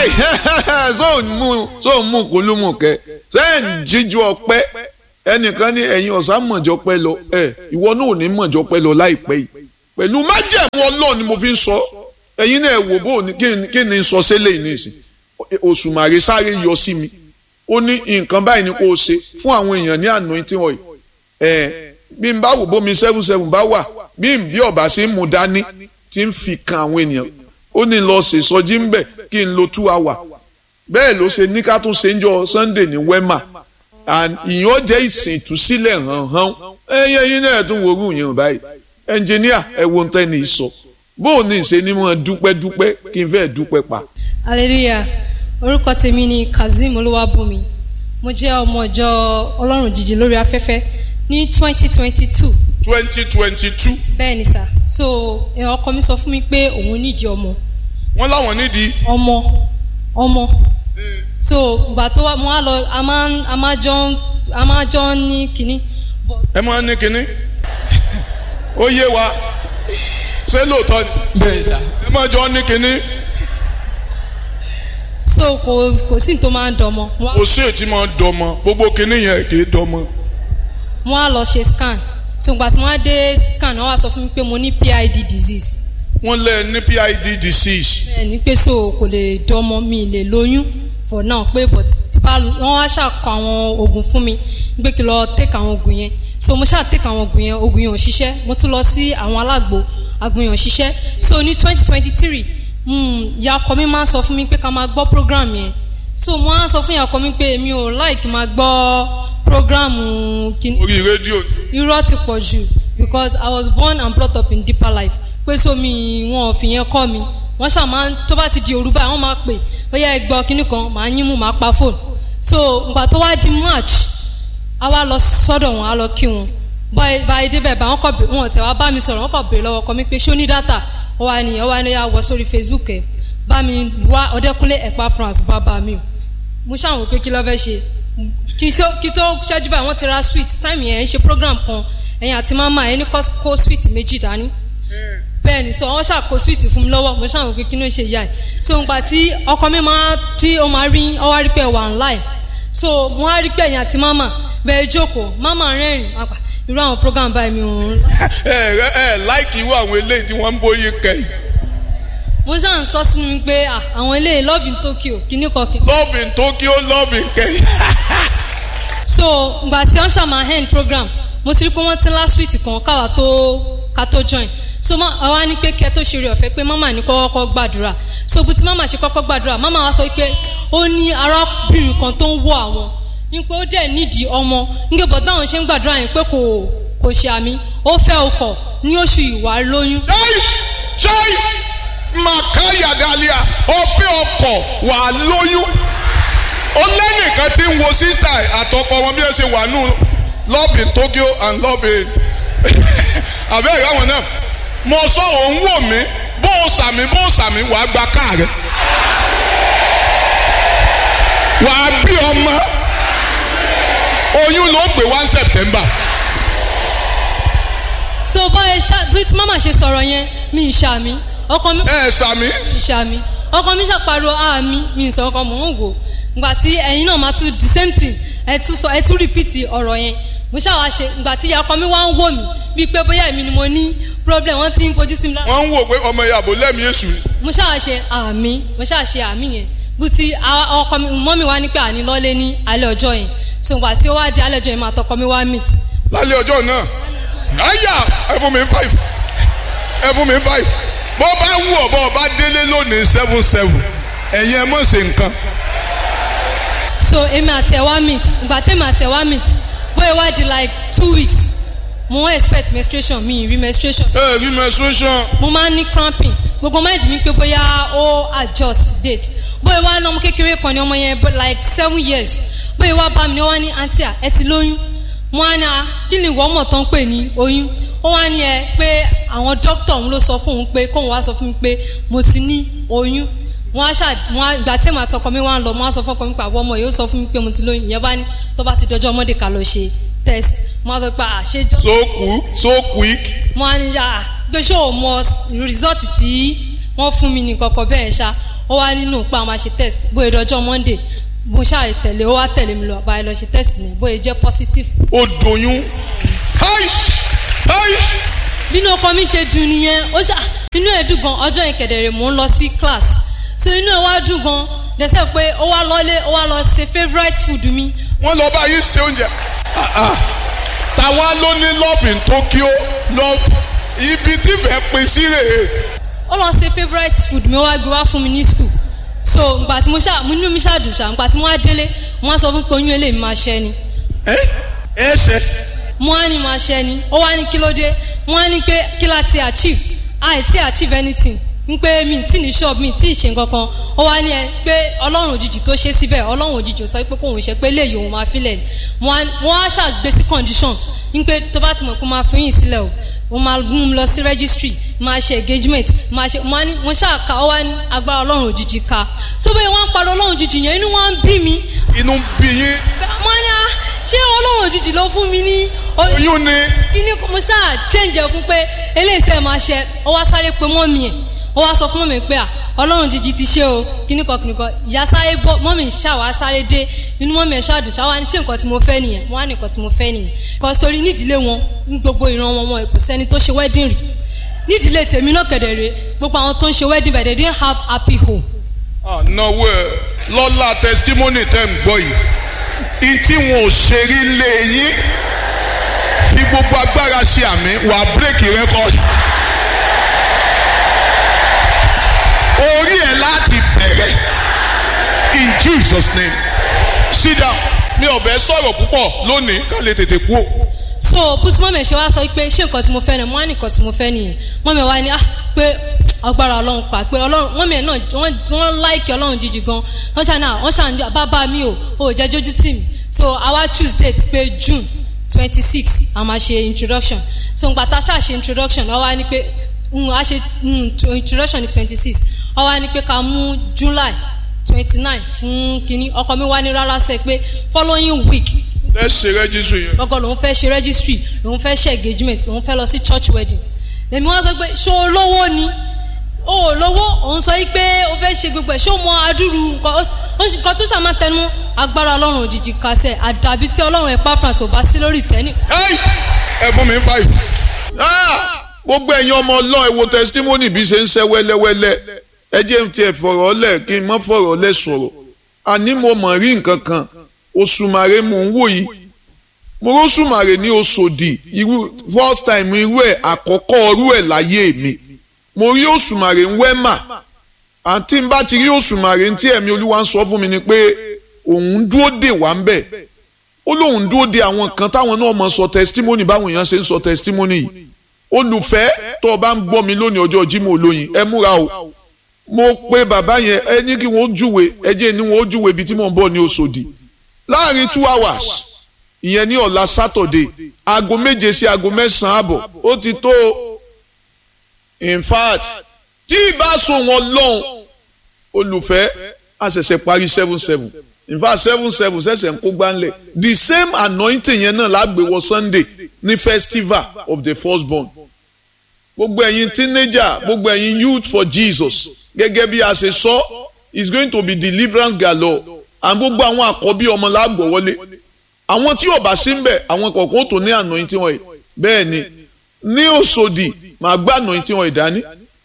sóò mú kúlùmù kẹ sẹ́yìn jíjú ọpẹ́ ẹnìkan ní ẹ̀yin ọ̀sán mọ̀jọ́ pẹ́ lọ ẹ ìwọ náà ò ní mọ̀jọ́ pẹ́ lọ láìpẹ́ yìí pẹ̀lú májẹ̀mú ọlọ́ọ̀ ni mo fi ń sọ ẹ̀yin náà wò bó kí ni sọ sílẹ̀ yìí nìsín òṣùmàrè sáré yọ sí mi ó ní nǹkan báyìí ni kò ṣe fún àwọn èèyàn ní anointing oil ẹ bí n bá wò bómi seven seven bá wà bí n bí ọba ṣe ń mu dání tí ń fi kan àwọn ènìyàn ó ní lọ ṣe sọjí ń bẹ kí n lo two hour bẹ́ẹ̀ ló ṣe ní ká tún ṣe ń jọ Sunday ní wema ìyẹn jẹ́ ìsìn ìtúsílẹ̀ hàn hàn ẹyẹ yín náà tún wo orú yẹn báyìí ẹnjìníà ẹ wo ń tẹ́ni sọ bóun ní ìṣe ni mo dúpẹ́ dúpẹ́ kí n fẹ́ dúpẹ́ pa. hallelujah orúkọ tèmi ni kazeem olúwàbùnmi mo jẹ́ ọmọ ìjọ ọlọ́run jíjí lórí afẹ́fẹ́ ní twenty twenty two. twenty twenty two. bẹ́ẹ̀ ni sà so ọkọ mi sọ fún mi pé òun nídìí ọmọ. wọ́n láwọn nídìí. ọmọ ọmọ so ìgbà tó wá mo á lọ a máa a máa jọ a máa jọ ní kínní. ẹ máa ní kínní ó yé wa ṣé lóòótọ́ ni. bẹ́ẹ̀ sà. ẹ máa jọ ní kínní. so kò kò sí ní tó máa ń dọmọ. kò sí ètí máa ń dọmọ gbogbo kínní yẹn kì í dọmọ. mo á lọ ṣe scan so ìgbà tí wọ́n á dé scan wọ́n wá sọ fún mi pé mo ní PID disease. wọ́n lẹ ní PID disease. bẹ́ẹ̀ ni pé so kò lè dọmọ mi lè lóyún for now pé but tipa wọ́n wá ṣàkọ àwọn oògùn fún mi pé kí lọ take àwọn oògùn yẹn so mo ṣáà take àwọn oògùn yẹn oògùn yẹn ò ṣiṣẹ́ mo tún lọ sí àwọn alágbo àgùn yẹn ò ṣiṣẹ́ so ní twenty twenty three ìyá ọkọ mi máa ń sọ fún mi pé ká máa gbọ́ program yẹn so mo á sọ fún ìyá ọkọ mi pé mi ò like máa gbọ́ program kìíní. orí rédíò. irọ́ ti pọ̀ jù because I was born and brought up in deeper life pé so mi wọn ò fi yẹn kọ́ mi wọ́n ṣáà máa ń tó bá ti di òru báyìí wọ́n máa pè bóyá ẹ gbọ́ kínní kan màá yín mú màá pa fóònù so ìgbà tó wá di march a wá lọ sọ́dọ̀ wọn a lọ kí wọn báyìí débẹ̀ bá wọn kọ̀ bẹ̀ wọn tẹ̀ wá bá mi sọ̀rọ̀ wọn kọ̀ bèrè lọ́wọ́ kọ́ mi pé ṣó ní dátà ó wà ní ó wà ní àwọ̀ sórí facebook ẹ̀ bá mi wá ọ̀dẹ́kúnlé ẹ̀pá france bàbá mi o mo ṣàwọn pé kí ló fẹ́ ṣe kí tó ṣẹ́jú báyìí wọ́n ti ra sweet time yẹn ń ṣe program kan ẹ̀yin àti mama ẹni kó sweet méjì dání bẹ́ẹ̀ ni so wọ́n ṣàkó sweet fún mi lọ́wọ́ mo ṣàwọn pé kí ló ń ṣe ìyá ẹ̀ so nígbà tí ọkọ mi máa tí ó máa rí ọ wá rí pé wà online so mo wá rí pé ẹ̀yin àti mama bẹ́ẹ̀ jókòó mama rẹ́rìn apá irú àwọn program báyìí mi ò ń. ẹ ẹ ẹ láìkì irú àwọn eléyìí tí wọ́n ń bóyí kẹ́yìn. mo ṣáà ń sọ sínú mi pé àwọn eléyìí love in Tokyo kíní kan kí. love in Tokyo love in kẹ́yìn. so ìgbà tí wọ́n ṣàmà end program mo ti rí pé wọ́n ti last week kan káwa tó ká tó join so àwa ní pé kẹ́ tó ṣe rí ọ̀fẹ́ pé mama ní kọ́kọ́ gbàdúrà so bí ti mama ṣe kọ́kọ́ gbàdúrà mama wa sọ pé ó ní arábìnrin kan tó ń wọ àwọn ní pé ó dẹ̀ nídìí ọmọ nígbà bọ́ báwọn ṣe ń gbàdúrà yẹn pé kò kò ṣe àmì ó fẹ́ ọkọ̀ ní oṣù ìwà lóyún. ṣáì ṣáì màkàyà dàlíà ọ̀fẹ́ ọkọ̀ wà lóyún ó lẹ́nìkan tí ń wo sísá àtọkọ wọn bí ẹ ṣe wà nù love in Tokyo and love in àbẹ́ ìyá wọn náà mo sọ òun wò mí bó o sàmì bó o sàmì wàá gba káà rẹ wàá bí ọmọ oyún ló gbé one September. so báyìí ṣá bí mama ṣe sọ̀rọ̀ yẹn mi ì ṣàmì ọkọ mi. ẹ sàmì. mi ì ṣàmì ọkọ mi ṣàpariwo àmì mi ì sọ ọkọ mò ń wò ngbà tí ẹ̀yin náà máa tún the same thing ẹ tún sọ ẹ tún repeat ọ̀rọ̀ yẹn mo ṣàwá ṣe ngbà tí ìyá ọkọ mi wá ń wò mí bíi pé bóyá èmi ni mo ní problem wọ́n ti ń fojú sí mi lára. wọ́n ń wò pé ọmọ ìyàbò lẹ́mìí èṣù. mo ṣáà ṣe àmì mo ṣáà ṣe àmì yẹn bùtì ọkọ mi mọ́ mi wá ní pé àní lọ́lé ní alẹ́ ọjọ́ yẹn so ìgbà tí ó wá di alẹ́ ọjọ́ yẹn máa tọkọ mi wá meet. lálẹ́ ọjọ́ náà àyà ẹ fún mi five ẹ fún mi five bó bá wù ọ́ bó bá délé lónìí seven seven ẹ̀yin ẹ mọ̀ ṣe nǹkan. so èmi àti ẹ̀ wá meet ìgbà tẹ́mi àti ẹ̀ wá meet bóyá wá di like two weeks mo wọ́n expect menstruation mi rí menstruation. ẹ rí menstruation. mo máa ń ní cramping gbogbo mind mi pé bóyá ó adjust date bóyá wá lọ́mọ kékeré kan ní ọmọ yẹn like seven years bóyá wá bá mi ní wọ́n ní aunty à ẹ ti lóyún mo á ní a kí ni ìwọ ọmọ tán pè ní oyún ó wá ní ẹ pé àwọn dókítà òun ló sọ fún òun pé kóun wá sọ fún mi pé mo ti ní oyún wọn á ṣáà wọn á gbà tẹ́mọ̀ àtọkọ mi wá ń lọ wọn á sọ fọkọ mi pé àwọn ọmọ yìí ó sọ fún mi pé mo ti lóyún ìyẹn bá ní tó bá ti dọjọ́ ọmọdé ká lọ ṣe test mo á sọ pé àṣejọ. so cool so quick. mo á ní yà pé ṣé o mọ result tí wọ́n fún mi ní kọ̀kọ̀ bẹ́ẹ̀ ṣá ó wá nínú pé àwọn máa ṣe test bóyá ìdọ́jọ́ monday mo ṣáà tẹ̀lé ó wá tẹ̀lé mi lọ báyìí lọ ṣe test ní bóyá jẹ́ positive. ó doyún aish aish bínú ọkọ mi ṣe dùn nìyẹn ó ṣá inú ẹ̀ dùn gan ọjọ́ yẹn kẹ̀dẹ̀rẹ̀ mò ń lọ sí class so inú ẹ̀ wá dùn gan dẹ́sẹ̀ pé ó wá lọ́lé ó wá lọ ṣe favourite food mi wọ́n lọ bá yín ṣe oúnjẹ Ah, ah. tàwa ló ní love in Tokyo love ibi tí fẹ́ pin sí rèé ó lọ ṣe favourite food mi ó wá gbé wá fún mi ní school so ngbà tí mo ṣá mo inú mi ṣàdùn ṣá ngbà tí mo wá délé mo wá sọ fún pé oyún eléyìí máa ṣẹ́ ni ẹ ẹ ṣe mo wá ní máa ṣẹ́ ni ó wá ní kí ló dé mo wá ní pé kí la ti achieve àì tí achieve anything n pé mi tí ní shop mi tí ì ṣe nǹkan kan ó wá ní ẹ pé ọlọ́run òjijì tó ṣe síbẹ̀ ọlọ́run òjijì ò sọ pé kóun ṣe pé léyìí òun máa filẹ̀ ni mo wá mo wá ṣàgbé sí condition n pé tó bá ti mọ̀ pé máa fi yín sílẹ̀ o mo máa mú un lọ sí registry máa ṣe engagement máa ṣe mo wá ní mo ṣáà ka ó wá ní agbára ọlọ́run òjijì ka so bẹ́ẹ̀ wọ́n á parọ́ ọlọ́run òjijì yẹn inú wọn bí mi inú ń bí yín mo ní à ṣé ọlọ́run òjijì ló fún mi ní oyún ni kíní mo ṣáà change ẹkún pé eléyìí sẹ́ẹ̀ máa ṣe ó wá sáré pé mọ́mì ẹ̀ ó wá sọ fún mọ́mì pé à ọlọ́run jíjí ti ṣe o kíní kan kíní kan ìyá sáré bọ́ mọ́mì ṣáà wá sáré dé inú mọ́mì ẹ̀ ṣáà dùn ṣáà wá ní ṣé nǹkan tí mo fẹ́ nìyẹn wọ́n á ní nǹkan tí mo fẹ́ nìyẹn kọ́ sórí nídìílé wọn ní gbogbo ìran wọn wọn kò sẹ́ni tó ṣe wedding rí nídìílé tèmi náà kẹ̀dẹ̀rẹ̀ gbogbo àwọn tó ń ṣe wedding but they didn't have happy home ànáwó ẹ lọ́la testimony tẹ́ ń gbọ́ yìí ìtí wọn ò ṣe rí lé yín fi gbogbo agbára ṣe àmì wà bírèkì rẹ́kọ̀d. orí ẹ̀ láti bẹ̀rẹ̀ in Jesus name sit down mi ò bẹ́ sọ̀rọ̀ púpọ̀ lónìí ká lè tètè kú o. so bùsùn mọ́mì ṣe wá sọ pé ṣé nǹkan tí mo fẹ́ ni mo wá ní nǹkan tí mo fẹ́ nìyẹn mọ́mì wá ní ah pé agbára ọlọ́run pa pé ọlọ́run mọ́mì ẹ̀ náà wọ́n wọ́n láìkì ọlọ́run jíjì gan wọ́n ṣàn náà wọ́n ṣàn ní bàbá mi ò ò jẹ́ jójú tì mí so àwa choose date pé june twenty six a máa ṣe introduction so ngbà tá a ṣáà ṣe introduction wọ́n wá ní pé mm, a ṣe mm, to- introduction ní twenty six wọ́n wá ní pé ká mú july twenty nine fún kínní ọkọ mi wá ní rárá sẹ́ pé following week ẹ ṣe rẹ́jísù yẹn. gbọ́gọ́ lòun fẹ́ ṣe registry lòun fẹ́ ṣe engagement lòun fẹ́ lọ sí church wedding lèmi wọ́n sọ pé ṣó o lówó ni o ò lówó òun sọ pé o fẹ́ ṣe gbogbo ẹ̀ ṣó o mọ adúrú nǹkan ó- ó ṣe- nǹkan tó ṣàmà tẹnu agbára ọlọ́run òjijì kàṣẹ àdàbí tí ọlọ́run ẹ̀ pàfrans ò bá sí lórí ìtẹ́nì. Hey! ẹ fún mi five. gbogbo ẹ̀yin ọmọ ọlọ́run ẹ wo testimony bí ṣe ń ṣe wẹ́lẹ́wẹ́lẹ́ ẹ jẹ́ n tiẹ̀ fọ̀rọ̀ lẹ̀ kí n má fọ̀rọ̀ lẹ̀ sọ̀rọ̀ àní mo mọ̀ rí nǹkan kan òṣùmàrè mò ń wò yìí mo rọ́ṣùmàrè ní oṣòdì irú first time irú ẹ̀ àkọ́kọ́ irú ẹ̀ láyé mi mo rí òṣùmàrè ń wẹ́mà àǹtí n bá ti rí òṣùmàrè ń tí ẹ̀mí olúwa ń sọ fún mi ni pé òun dúró dè wá ń bẹ̀ ó lóun dúró de àwọn kan táwọn náà mọ sọ testimony báwọn èèyàn ṣe ń sọ testimony yìí olùfẹ́ tó o bá ń gbọ́ mi lónìí ọjọ́ Jímọ̀ olóyin ẹ múra o mo pe bàbá yẹn ẹ ní kí wọ́n júwe ẹ jẹ́ ní wọ́n júwe ibi tí mò ń bọ̀ ní Òṣòdì láàrin two hours ìyẹn ní ọ̀la Saturday aago méje sí aago mẹ́sàn-án àbọ̀ ó ti tó o. in fact tí ìbá so wọn lọ́hùn olùfẹ́ a ṣẹ̀ṣẹ̀ parí seven seven in fact seven seven ṣẹ̀ṣẹ̀ ń kó gbánlẹ̀ the same anointing yẹn náà lágbèwọ̀ Sunday ní festival of the firstborn gbogbo ẹ̀yin teenager gbogbo ẹ̀yin youth for Jesus gẹ́gẹ́ bí a ṣe sọ is going to be deliverance galore and gbogbo àwọn àkọ́bí ọmọ lágbọ̀ wọlé àwọn tí yóò bá sí ń bẹ̀ àwọn kọ̀ọ̀kan ó tó ní anointing wọ̀nyí bẹ́ẹ̀ ni ní Òṣòdì màá gbá anointing wọ̀nyí dání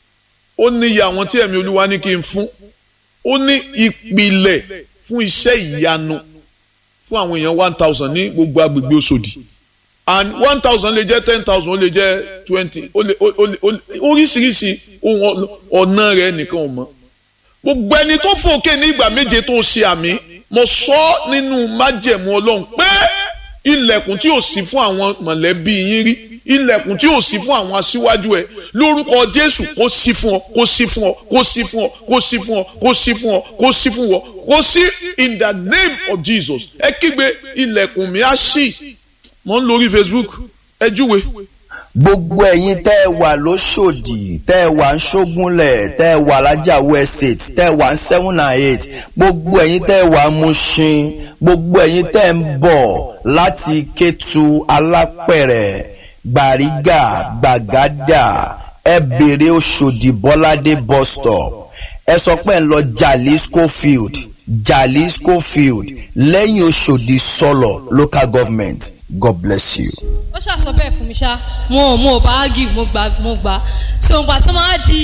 ó ní iye àwọn tí ẹ̀mí Olúwa ní kí n fún ó ní ìpìlẹ̀ fún iṣẹ́ ìyanu fún àwọn èèyàn one thousand ní gbogbo agbègbè Òṣòdì and one thousand lè jẹ́ ten thousand ó lè jẹ́ twenty ó lè ó lè ó lè oríṣiríṣi ohun ọ̀nà rẹ̀ nìkan ò mọ̀ gbogbo ẹni tó fòkè ní ìgbà méje tó ṣe àmì mo sọ nínú májẹ̀mú Ọlọ́run pé ilẹ̀kùn tí ò sí fún àwọn mọ̀lẹ́bí yín rí ilẹ̀kùn tí ò sí fún àwọn aṣíwájú ẹ lórúkọ Jésù kó sí fún ọ kó sí fún ọ kó sí fún ọ kó sí fún ọ kó sí fún ọ kó sí fún ọ kó sí in the name of Jesus ẹ kígbe ilẹ̀kùn mi á ṣí mo ń lórí Facebook ẹ júwe gbogbo ẹ̀yin tẹ́ ẹ wà lóṣòdì tẹ́ ẹ wà ń ṣógúnlẹ̀ tẹ́ ẹ wà lájàwó estate tẹ́ ẹ wà ń seven and eight gbogbo ẹ̀yin tẹ́ ẹ wà ń Mushin gbogbo ẹ̀yin tẹ́ ẹ ń bọ̀ láti Kétu Alápẹ̀rẹ̀ Gbàrígà Gbàgádà ẹ bèrè Òṣòdì Bọ́ládé bus stop ẹ sọ pé ẹ ń lọ jalisco field jalisco field lẹ́yìn oṣòdì sọlọ local government god bless you. ó ṣàṣọ bẹ́ẹ̀ fún mi ṣá mo ò mo ò bá ágì mo gbà mo gbà so ìgbà tó máa di